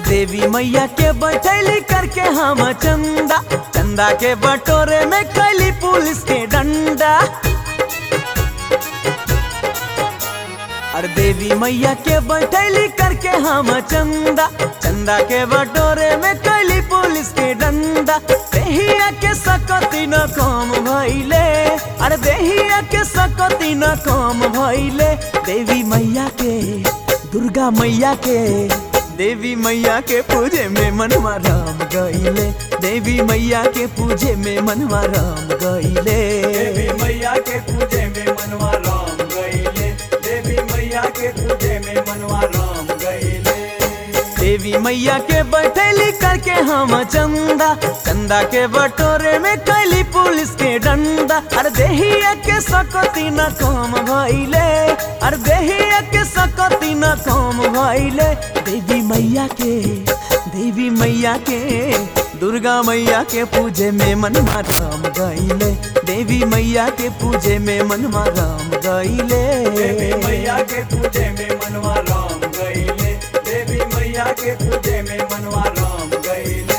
देवी मैया के बैठैली करके हम चंदा चंदा के बटोरे में कैली पुलिस के डंडा अरे देवी मैया के बैठैली करके हम चंदा चंदा के बटोरे में कैली पुलिस के डंडा देहिया के सकती न कम भइले अरे देहिया के सकती न कम भइले देवी मैया के दुर्गा मैया के देवी मैया के पूजे में मनवा राम गईले देवी मैया के पूजे में मनवा राम गईले देवी मैया के पूजे में मनवा राम गईले देवी मैया के पूजे में मनवा राम गईले देवी मैया के बैठेली करके हम चंदा चंदा के बटोरे में कैली पुलिस के डंडा अरे देहिया के सकती न कम भइले अरे देहिया के सकती न कम भइले देवी मैया के देवी मैया के दुर्गा मैया के पूजे में मनवा राम गईले देवी मैया के पूजे में मनवा राम गईले देवी मैया के पूजे में मनवा राम गईले देवी मैया के पूजे में मनवा राम गईले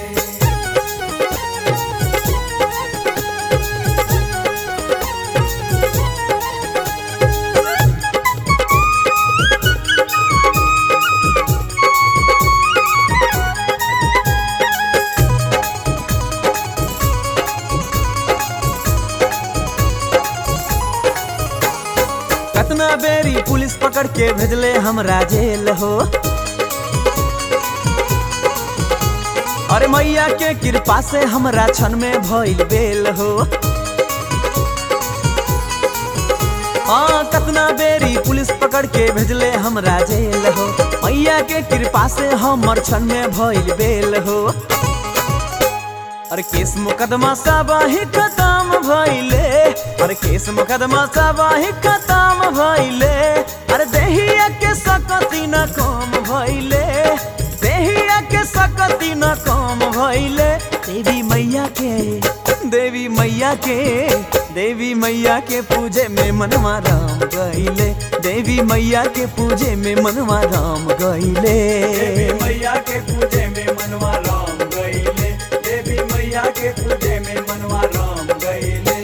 कतना बेरी पुलिस पकड़ के भेजले हमरा जेल हो अरे मैया के कृपा से हमरा क्षण में भइल बेल हो हाँ कतना बेरी पुलिस पकड़ के भेजले हमरा जेल हो मैया के कृपा से हमर क्षण में भइल बेल हो अरे केस मुकदमा साबाही खत्म भइले अरे केस मुकदमा साबाही खत्म भइले अरे देहिया के सकती न कम भइले देहिया के सकती न कम भइले देवी मैया के देवी मैया के देवी मैया के पूजे में मनवा राम गईले देवी मैया के पूजे में मनवा राम गईले देवी मैया के पूजे में मनवा राम गईले देवी मैया के पूजे में मनवा राम गईले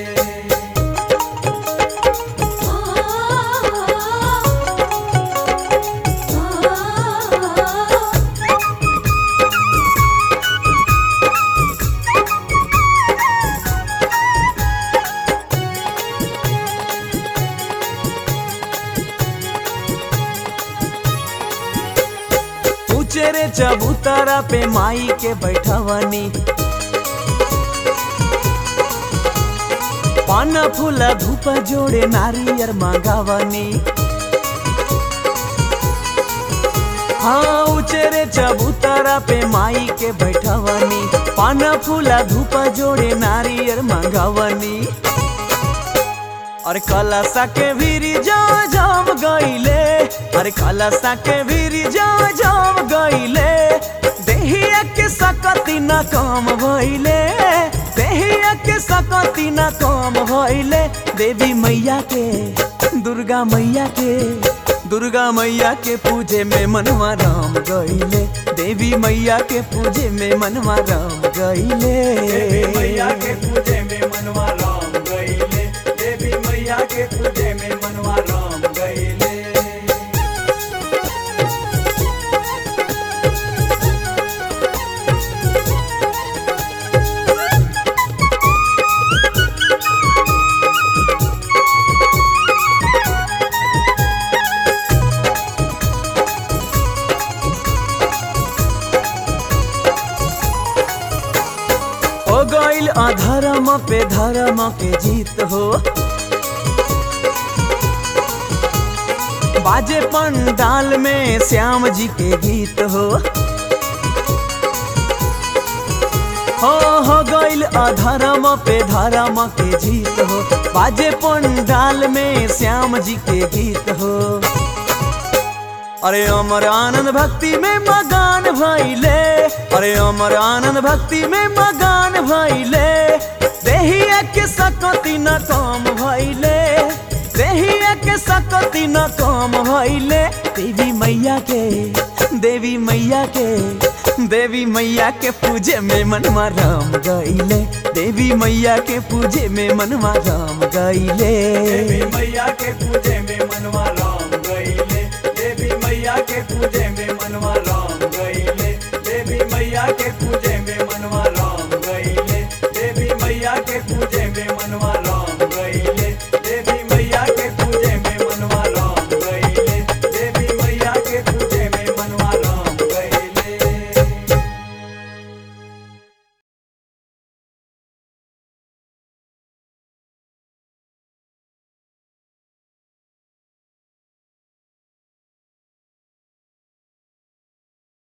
ऊंचे रे चबूतरा पे माई के बैठवनी पान फूल धूप जोड़े नारियर मांगावनी हाँ ऊंचे रे चबूतरा पे माई के बैठवनी पान फूल धूप जोड़े नारियर मांगावनी अरे कलसा के भीरी जा जाम गईले अरे कलसा के भीरी जा जाम गईले देहिया के सकती न कम भइले देहिया के सकती न कम भइले देवी मैया के दुर्गा मैया के दुर्गा मैया के पूजे में मनवा राम गईले देवी मैया के पूजे में मनवा राम गईले देवी मैया के पूजे में मनवा राम गईले देवी मैया के पूजे में मनवा राम गईले हो गईल अधर्म पे धर्म के जीत हो बाजे पंडाल में श्याम जी के गीत हो हो हो गईल अधर्म पे धर्म के जीत हो बाजे पंडाल में श्याम जी के गीत हो अरे अमर आनंद भक्ति में मगान भइले अरे अमर आनंद भक्ति में मगान भइले देहिया के सकती न कम भइले देहिया के के सकती न कम भइले देवी मैया के देवी मैया के देवी मैया के पूजे में मनवा राम गईले देवी मैया के पूजे में मनवा राम गईले देवी मैया के पूजे में मनवा राम गईले देवी मैया के पूजे में